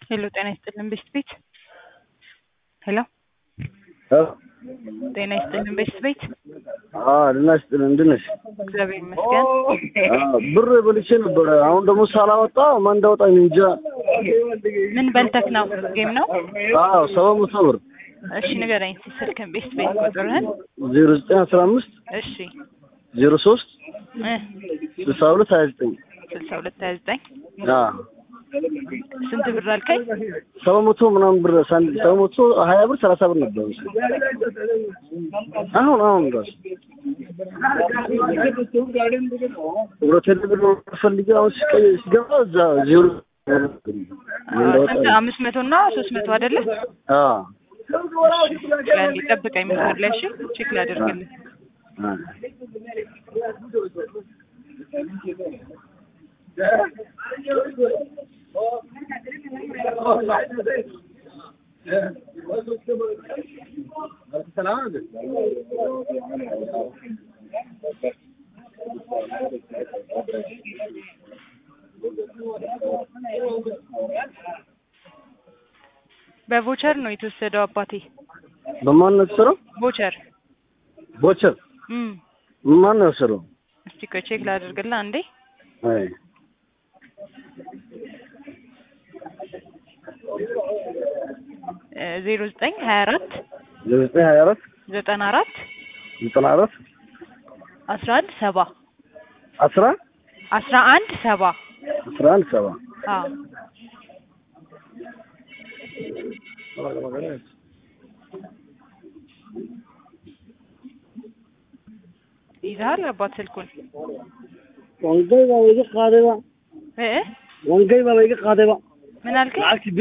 ሄሎ ጤና ይስጥልን ቤስት ቤት ሄሎ ጤና ይስጥልን ቤስት ቤት ደህና ይስጥልን እንዴት ነሽ? እግዚአብሔር ይመስገን ብር በልቼ ነበረ። አሁን ደግሞ ሳላወጣ ማን እንዳወጣኝ እንጃ። ምን በልተክ ነው ጌም ነው አዎ ሰባት መቶ ብር እሺ ንገረኝ እስኪ ስልክህን ቤስት ቤት ቁጥርህን ዜሮ ዘጠኝ አስራ አምስት እሺ ዜሮ ሶስት እ ስልሳ ሁለት ሀያ ዘጠኝ ስልሳ ሁለት ሀያ ዘጠኝ አዎ ስንት ብር አልከኝ ሰባት መቶ ምናምን ብር ሳንድ ሰባት መቶ ሀያ ብር ሰላሳ ብር ነበር መሰለኝ። አሁን አሁን ራሱ ሁለተኛ ብር ፈልጌ አሁን ሲቀይ ሲገባ እዛ ዜሮ ስንት አምስት መቶ እና ሶስት መቶ አይደለ አዎ ለእንዲ ጠብቀኝ መስመር ላይ እሺ ቼክ ላደርግልህ በቮቸር ነው የተወሰደው አባቴ በማን ነው የተሰራው? ቮቸር ቦቸር እም ማን ነው የወሰደው? እስቲ ቆይ ቼክ ላደርግልህ አንዴ አይ ዜሮ ዘጠኝ ሀያ አራት ዘጠኝ ሀያ አራት ዘጠና አራት ዘጠና አራት አስራ አንድ ሰባ አስራ አስራ አንድ ሰባ አስራ አንድ ሰባ አዎ ይዘሃል አባት ስልኩን ወንገይ baa iga qaadayba እ wangay baa iga qaadayba ምን አልከኝ lacagtii